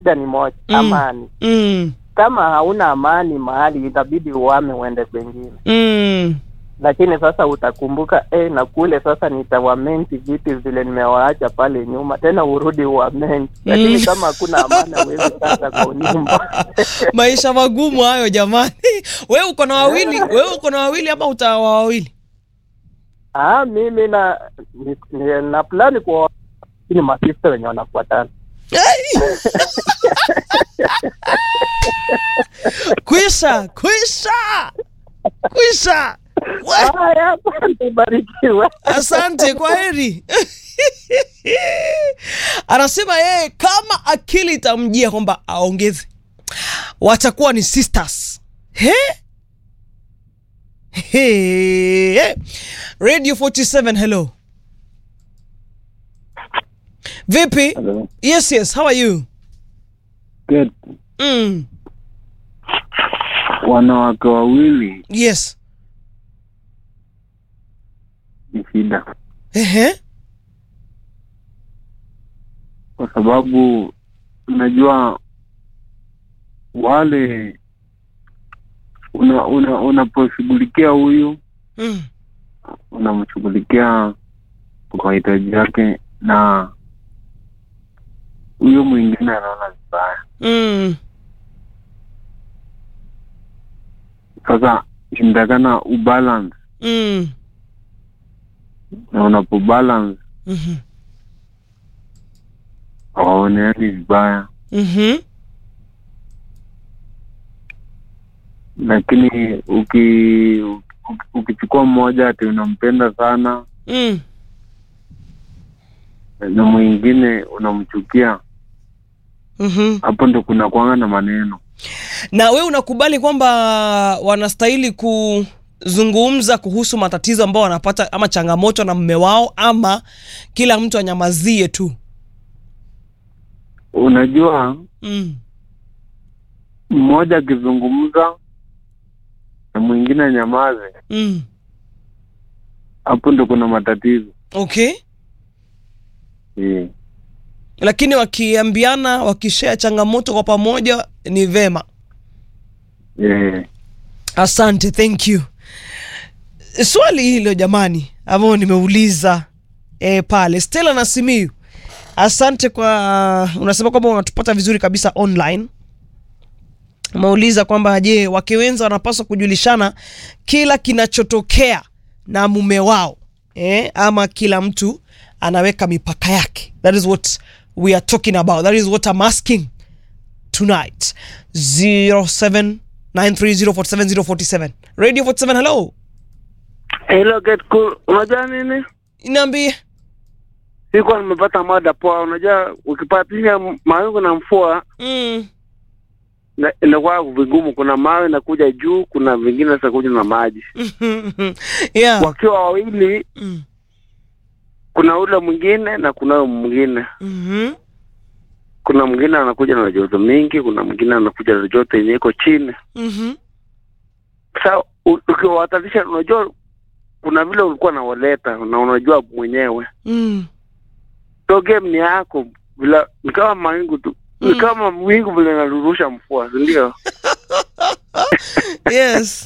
shida ni moja Mm. amani mm, kama hauna amani mahali itabidi uame uende kwengine mm. lakini sasa utakumbuka eh, na kule sasa nitawamenti vipi vile nimewaacha pale nyuma tena urudi uamenti lakini Mm. kama hakuna amani hawezi sasa kwa nyumba maisha magumu hayo jamani we uko na wawili we uko na wawili ama utawa wawili ah, mimi na ni, ni, na plani kwa ni masista wenye wanafuatana kwisha kwisha kwisha We, haya asante barikiwe asante kwa heri anasema yeye kama akili itamjia kwamba aongeze watakuwa ni sisters he? He. radio 47 hello vipi Hello. yes yes how are you Good. mm. Wanawake wawili yes ni shida, Ehe. kwa sababu unajua wale una una unaposhughulikia huyu mm. unamshughulikia kwa mahitaji yake, na huyo mwingine anaona vibaya. Mm. Sasa inatakana ubalance, Mm. na unapobalance Mhm. hawaoneani vibaya, Mhm. lakini uki uki- ukichukua mmoja ati unampenda sana Mm. na mwingine unamchukia, Mhm. hapo ndo kuna kwanga na maneno. na we unakubali kwamba wanastahili kuzungumza kuhusu matatizo ambao wanapata ama changamoto na mme wao ama kila mtu anyamazie tu Unajua, mm. mmoja akizungumza na mwingine anyamaze, Mm. hapo ndo kuna matatizo okay yeah. lakini wakiambiana wakishea changamoto kwa pamoja ni vema Yeah. asante thank you swali hilo jamani ambayo nimeuliza e, pale stela na simiu asante kwa unasema kwamba unatupata vizuri kabisa online umeuliza kwamba je wake wenza wanapaswa kujulishana kila kinachotokea na mume wao eh, ama kila mtu anaweka mipaka yake that is what we are talking about that is what I'm asking tonight 0793047047 radio 47 hello Hello, get cool. Unajua nini? niambie Sikuwa nimepata mada poa. Unajua ukipatisha mawingu na mvua mm. na- inakuwa vigumu. Kuna mawe inakuja juu, kuna vingine zitakuja na maji. yeah Wakiwa wawili, mm. kuna ule mwingine na kuna huyo mwingine. mm-hmm. Kuna mwingine anakuja na joto mingi, kuna mwingine anakuja na joto yenye iko chini. Mm-hmm. Sasa u- ukiwatanisha, unajua kuna vile ulikuwa nawaleta na unajua mwenyewe Mm. so game ni yako vila ni kama mawingu tu ni Mm. kama wingu vile narurusha mvua si ndio yes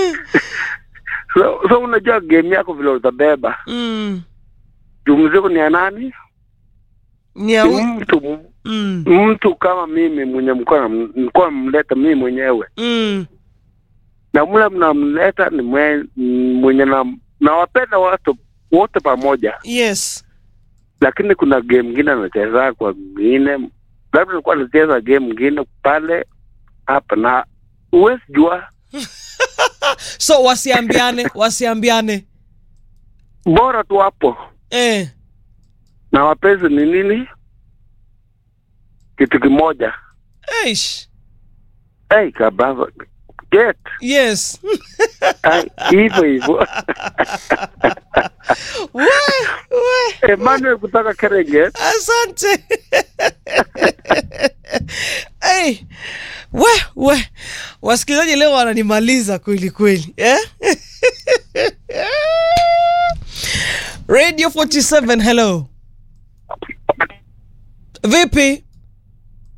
so, so unajua game yako vile utabeba mm. juu mzigo ni ya nani ni ya ni hu- mtu mm. mtu kama mimi mwenye mlikuwa nam- mlikuwa mleta mimi mwenyewe Mm. na mle mnamleta ni mwe- mwenye na nawapenda watu wote pamoja yes lakini kuna game ngine anacheza kwa mwingine labda alikuwa anacheza game ngine pale hapa na huwezi jua so wasiambiane wasiambiane bora tu hapo eh. na wapenzi ni nini kitu kimoja Eish. hey, kabava get yes Ai, hivyo hivyo we, we. Emmanuel kutoka Kerenge asante hey. we we wasikilizaji leo wananimaliza kweli kweli eh? radio 47 hello vipi